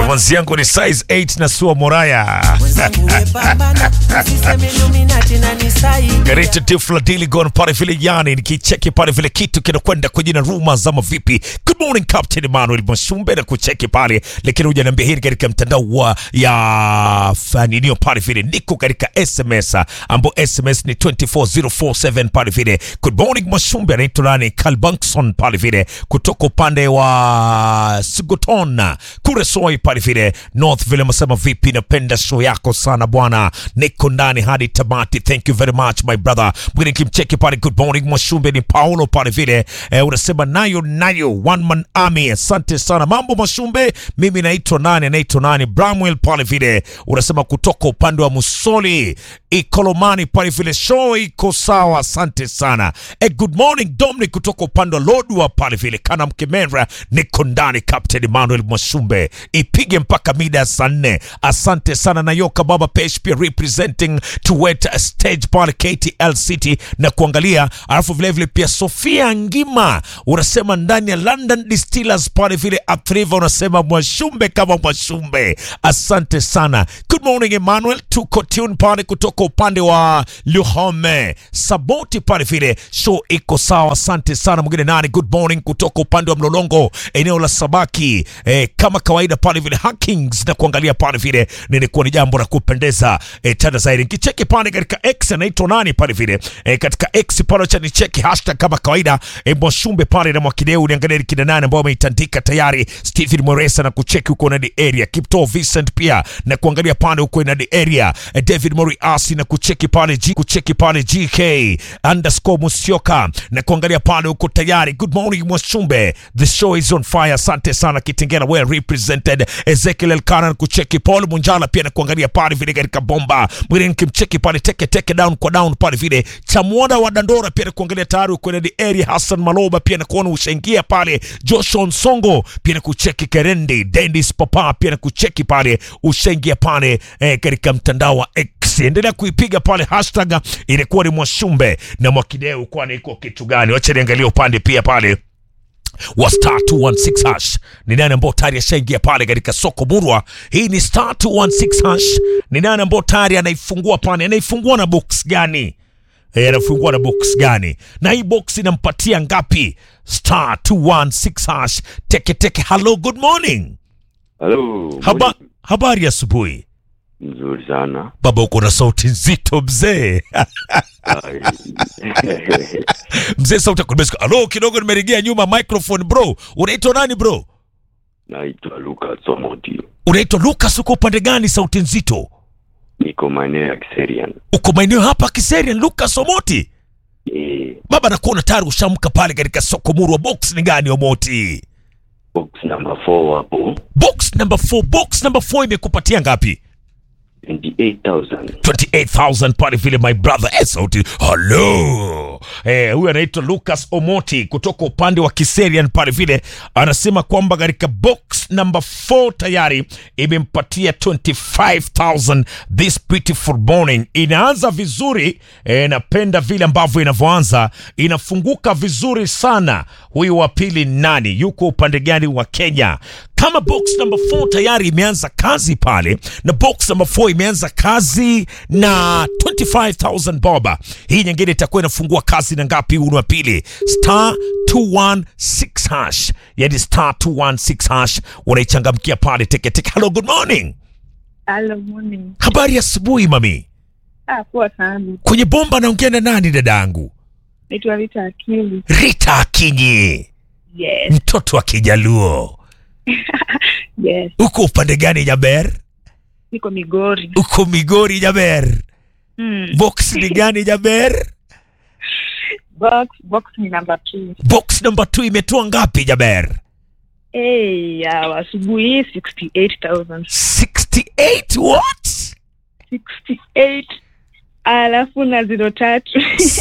Mwanzi yangu ni size 8 na sua moraya. Garita Tifla Diligon pale vile yani nikicheki pale vile kitu kinakwenda kwa jina Ruma zama vipi. Good morning Captain Emmanuel Mashumbe na kucheki pale lakini hujaniambia hili katika mtandao wa ya faninio pale vile niko katika SMS ambao SMS ni 24047 pale vile. Good morning Mashumbe anaitwa nani Kalbankson pale vile kutoka upande wa Sigotona Kuresoi pale vile North vile masema vipi, napenda show yako sana bwana, niko ndani hadi tamati. Thank you very much my brother. Mwingine kimcheki pale, good morning Mwashumbe, ni Paulo pale vile eh, unasema nayo nayo one man army. Asante sana, mambo Mwashumbe. Mimi naitwa nani, anaitwa nani, Bramwell pale vile unasema kutoka upande wa Musoli Ikolomani pale vile, show iko sawa, asante sana. Eh, good morning Dominic kutoka upande wa Lodwa pale vile kana mkemera, niko ndani Captain Emmanuel Mwashumbe, ipige mpaka mida ya saa nne. Asante sana Nayoka Baba Pesh pia representing Tuwet stage pale KTL City na kuangalia, alafu vilevile pia Sofia Ngima unasema ndani ya London Distillers pale vile Atriva unasema Mwashumbe kama Mwashumbe, asante sana. Good morning Emmanuel, tuko tune pale kutoka upande wa Luhome Saboti pale vile show iko sawa, asante sana. Mwingine nani, good morning kutoka upande wa Mlolongo eneo la Sabaki eh, kama kawaida pale vile Hackings na kuangalia pale vile nilikuwa ni jambo la kupendeza eh, tena zaidi nikicheki pale katika X anaitwa nani pale vile eh, katika X pale cha nicheki hashtag kama kawaida eh, Mwashumbe pale na Mwakideu niangalie kina nani ambao wameitandika tayari Stephen Moresa na kucheki huko na the area Kipto Vincent pia na kuangalia pale huko na the area eh, David Moriasi na kucheki pale G, kucheki pale GK underscore Musioka na kuangalia pale huko tayari. Good morning Mwashumbe, the show is on fire. Asante sana Kitengela, well represented. Ezekiel Elkana kucheki Paul Munjala pia na kuangalia pale vile katika bomba mwingine kimcheki pale teke teke down kwa down pale vile Chamwona wa Dandora pia na kuangalia tayari huko na the area. Hassan Maloba pia na kuona ushaingia pale. Joshua Nsongo pia na kucheki Kerendi Dennis Papa pia na kucheki pale ushaingia pale eh, katika mtandao wa X endelea kuipiga pale hashtag ilikuwa ni Mwashumbe na Mwakideu, kwani iko kitu gani? Wacha niangalie upande pia pale wa star 216 hash ni nani ambao tayari ashaingia pale katika soko murwa. Hii ni star 216 hash. Ni nani ambao tayari anaifungua pale, anaifungua na box gani? Eh, anafungua na box gani? Na hii box inampatia ngapi? Star 216 hash. Teke teke. Hello, good morning. Halo. Haba, habari asubuhi. Mzuri sana. Baba, uko na sauti nzito mzee. Ai. mzee sauti yako nimesikia. Alo, kidogo nimeregea nyuma microphone bro. Unaitwa nani bro? Naitwa Lucas Omoti. Unaitwa Lucas, uko upande gani? Sauti nzito. Niko maeneo ya Kiserian. Uko maeneo hapa Kiserian, Lucas Omoti. Eh, Baba, nakuona tayari ushamka pale katika soko murwa. Box ni gani Omoti? box number 4 hapo. Box number 4. Box number 4 imekupatia ngapi? 28,000. 28,000 pale vile my brother eh, sauti hello eh, huyu anaitwa Lucas Omoti kutoka upande wa Kiserian pale vile anasema kwamba katika box number 4 tayari imempatia 25,000 this beautiful morning. Inaanza vizuri eh, napenda vile ambavyo inavyoanza, inafunguka vizuri sana. Huyu wa pili nani, yuko upande gani wa Kenya? Kama box number 4 tayari imeanza kazi pale na box number 4 imeanza kazi na 25000 boba. Hii nyingine itakuwa inafungua kazi na ngapi? Huu ni wa pili, star 216 hash, yani star 216 hash, unaichangamkia pale teke teke. Hello, good morning, Hello, morning. habari ya asubuhi mami. Ah, poa sana. Kwenye bomba naongea na nani dadangu? Naitwa Rita Akili. Rita Akinyi, Yes, mtoto wa Kijaluo. yes. Uko upande gani Jaber? Niko Migori. Uko Migori Jaber. Mm. Box ni gani Jaber? Box, box ni number two. Box number 2 imetoa ngapi Jaber? Hey, ya asubuhi hii 68,000. 68 what? 68 alafu na zero tatu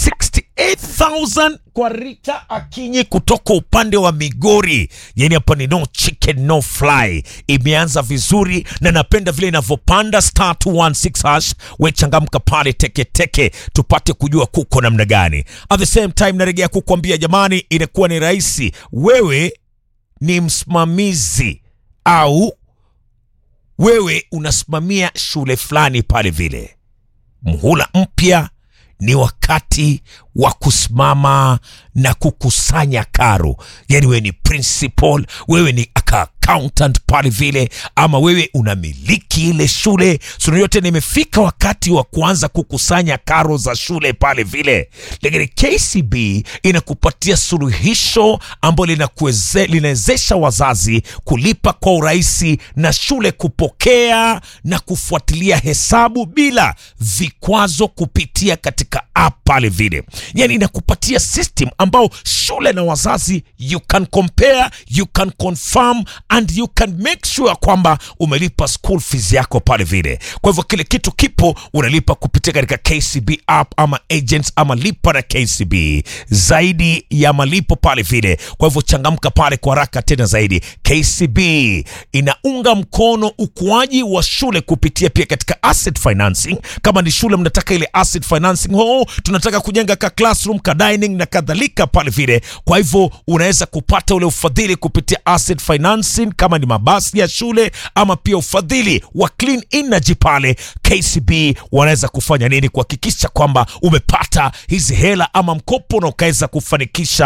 68,000 kwa Rita Akinyi kutoka upande wa Migori. Yani hapa ni no chicken no fly, imeanza vizuri na napenda vile inavyopanda star 216 hash. We changamka pale teke teke, tupate kujua kuko namna gani. At the same time narejea kukwambia jamani, inakuwa ni rahisi. Wewe ni msimamizi au wewe unasimamia shule fulani pale vile mhula mpya ni wakati wa kusimama na kukusanya karo yani wewe ni principal wewe ni aka accountant pale vile ama wewe unamiliki ile shule suna yote na imefika wakati wa kuanza kukusanya karo za shule pale vile lakini kcb inakupatia suluhisho ambalo linakuweze- linawezesha wazazi kulipa kwa urahisi na shule kupokea na kufuatilia hesabu bila vikwazo kupitia katika app pale vile yani inakupatia system ambao shule na wazazi you can compare you can confirm and you can make sure kwamba umelipa school fees yako pale vile kwa hivyo kile kitu kipo unalipa kupitia katika kcb app ama agents ama lipa na kcb zaidi ya malipo pale vile kwa hivyo changamka pale kwa haraka tena zaidi kcb inaunga mkono ukuaji wa shule kupitia pia katika asset financing kama ni shule mnataka ile asset financing oh, tunataka kujenga ka classroom ka dining na kadhalika pale vile kwa hivyo unaweza kupata ule ufadhili kupitia asset financing kama ni mabasi ya shule ama pia ufadhili wa clean energy pale kcb wanaweza kufanya nini kuhakikisha kwamba umepata hizi hela ama mkopo na ukaweza kufanikisha